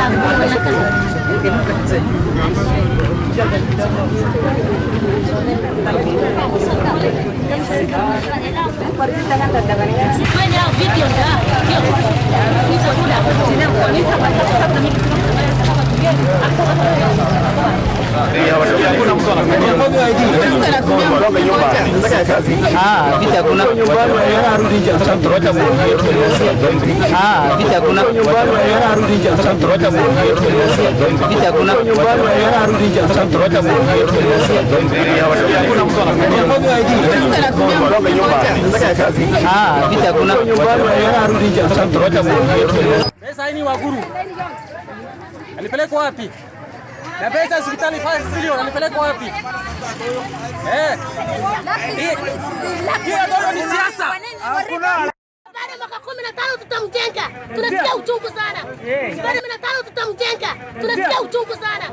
Ah, vita kuna Ah, vita kuna vita kuna Ah, vita kuna Pesa hii ni Waguru. Alipelekwa wapi? Na pesa hospitali 5 bilioni alipelekwa wapi? Eh. Hii- Hiyo ndio ni siasa. Baada ya mwaka kumi na tano tutamjenga, tunasikia uchungu sana. Baada ya kumi na tano tutamjenga, tunasikia uchungu sana.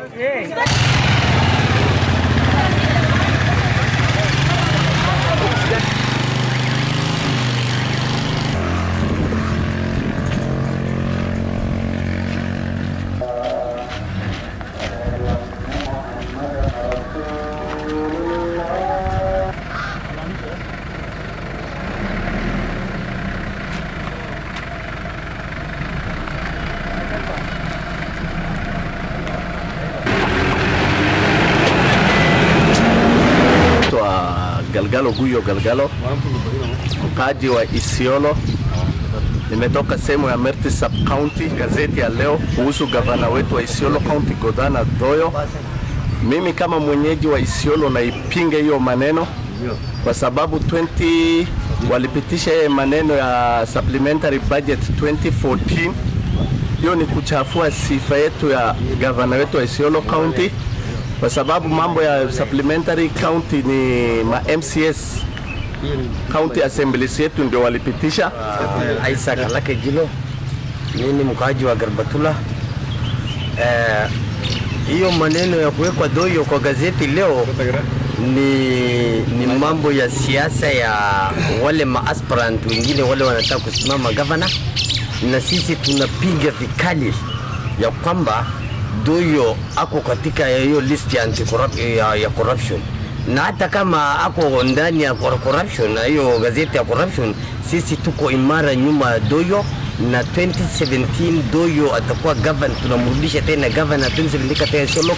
Naitwa Galgalo Guyo Galgalo, mkaaji wa Isiolo. Nimetoka sehemu ya Merti Sub County. Gazeti ya leo kuhusu gavana wetu wa Isiolo County Godana Doyo. Mimi kama mwenyeji wa Isiolo naipinga hiyo maneno kwa sababu 20 walipitisha yeye maneno ya supplementary budget 2014 hiyo ni kuchafua sifa yetu ya gavana wetu wa Isiolo County kwa sababu mambo ya supplementary county ni ma MCS county assemblies yetu ndio walipitisha. Isaac Alake Jilo, mimi ni mkaaji wa Garbatula. Eh, hiyo maneno ya kuwekwa doyo kwa gazeti leo ni, ni mambo ya siasa ya wale maaspirant wengine wale wanataka kusimama gavana, na sisi tunapiga vikali ya kwamba Doyo ako katika hiyo list ya, anti ya, ya corruption na hata kama ako ndani ya cor- corruption na hiyo gazeti ya corruption, sisi tuko imara nyuma ya Doyo na 2017 Doyo atakuwa governor, tunamrudisha tena governor 2017 katika Isiolo